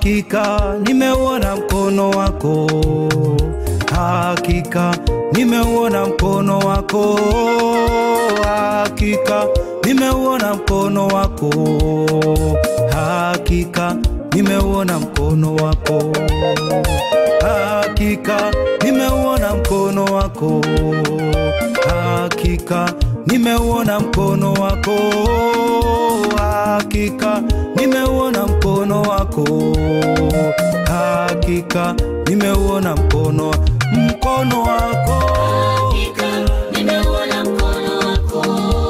Hakika nimeuona mkono wako, hakika nimeuona mkono wako, hakika nimeuona mkono wako, hakika nimeuona mkono wako, hakika nimeuona mkono wako, hakika nimeuona mkono wako, hakika nimeuona mkono wako, hakika nimeuona mkono mkono wako. Hakika nimeuona mkono wako.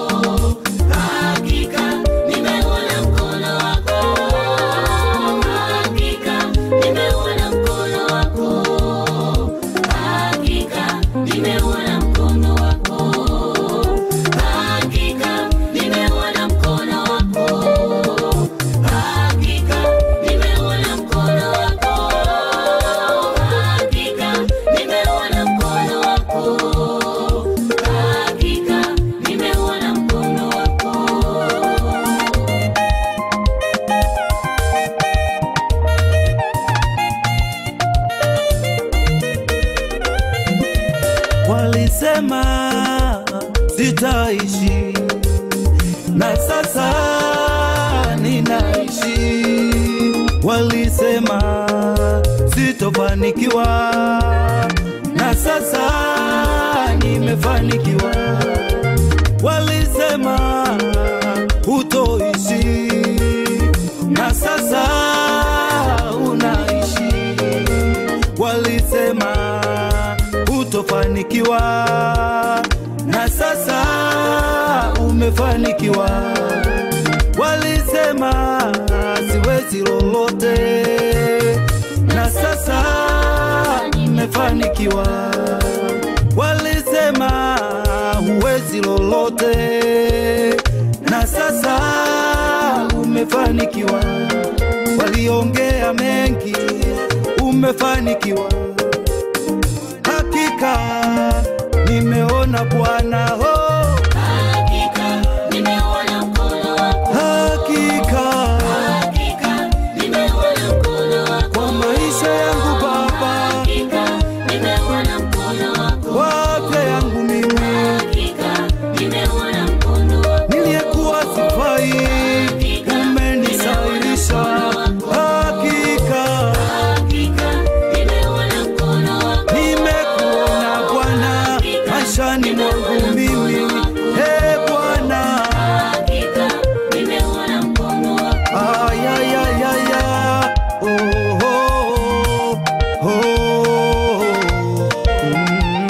Hakika nimeuona mkono wako. Hakika nimeuona mkono wako. Hakika nimeuona mkono wako. Hakika nimeuona mkono wako. Hakika nimeuona mkono wako. Hakika nimeuona mkono wako. Hakika nimeuona mkono wako. Walisema sitaishi, na sasa ninaishi. Walisema sitofanikiwa, na sasa nimefanikiwa. Walisema hutoishi, na sasa unaishi walisema hutofanikiwa, na sasa umefanikiwa. Walisema siwezi lolote, na sasa nimefanikiwa. Walisema huwezi lolote, na sasa umefanikiwa. Waliongea mengi, umefanikiwa. Hakika nimeona Bwana, oh, Hakika nimeuona mkono wako. hakika Hakika nimeuona mkono wako. kwa maisha yangu Baba, Hakika nimeuona mkono wako. kwa afya yangu mimi Hakika nimeuona mkono wako. niliyekuwa sifai, umenisahilisha. Hakika Hakika nimeuona mkono wako. nimekuona Bwana maishani mwangu mimi, he Bwana. Hakika nimeuona mkono wako. Ayayayaya, oh, oh, oh, oh, mm.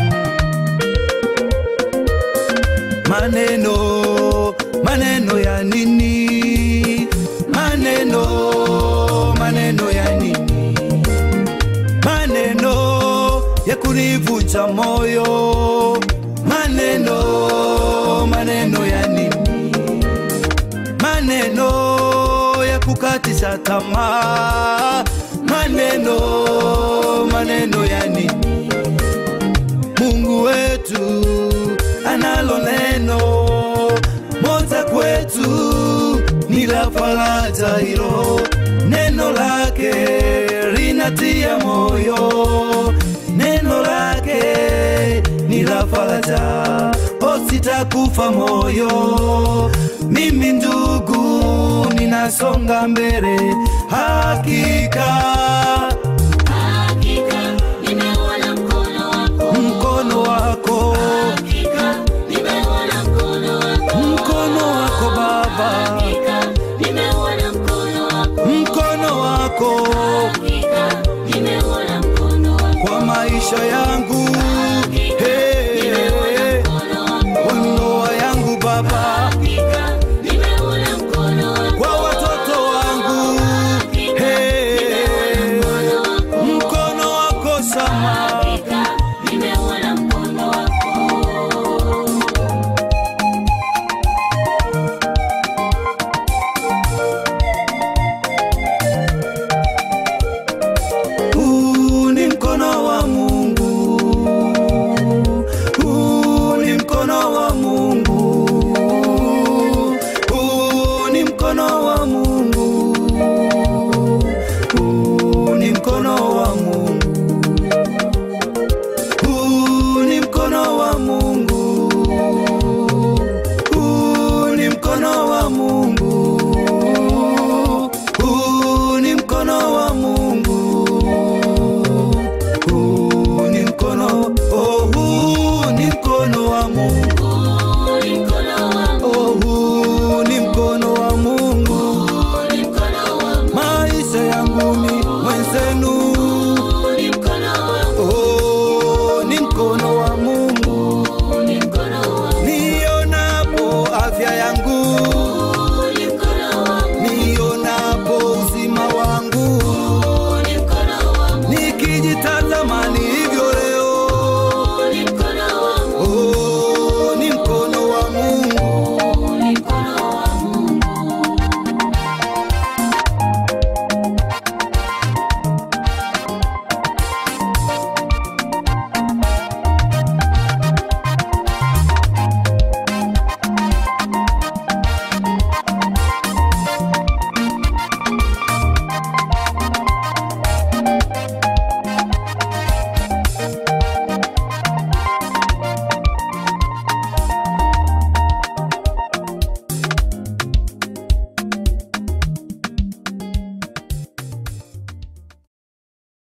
Maneno, maneno ya nini? Maneno, maneno ya nini? Maneno ya kunivunja moyo, maneno, maneno ya nini? maneno ya kukatisha tamaa, maneno maneno ya nini? Mungu wetu analo neno moja kwetu, ni la faraja hilo, neno lake linatia moyo, neno lake ni la faraja, o sitakufa moyo, mimi ndugu ninasonga mbele, hakika Hakika nimeuona mkono wako. mkono wako, Hakika nimeuona mkono wako. mkono wako Baba, Hakika nimeuona mkono wako. mkono wako Hakika nimeuona mkono wako. kwa maisha ya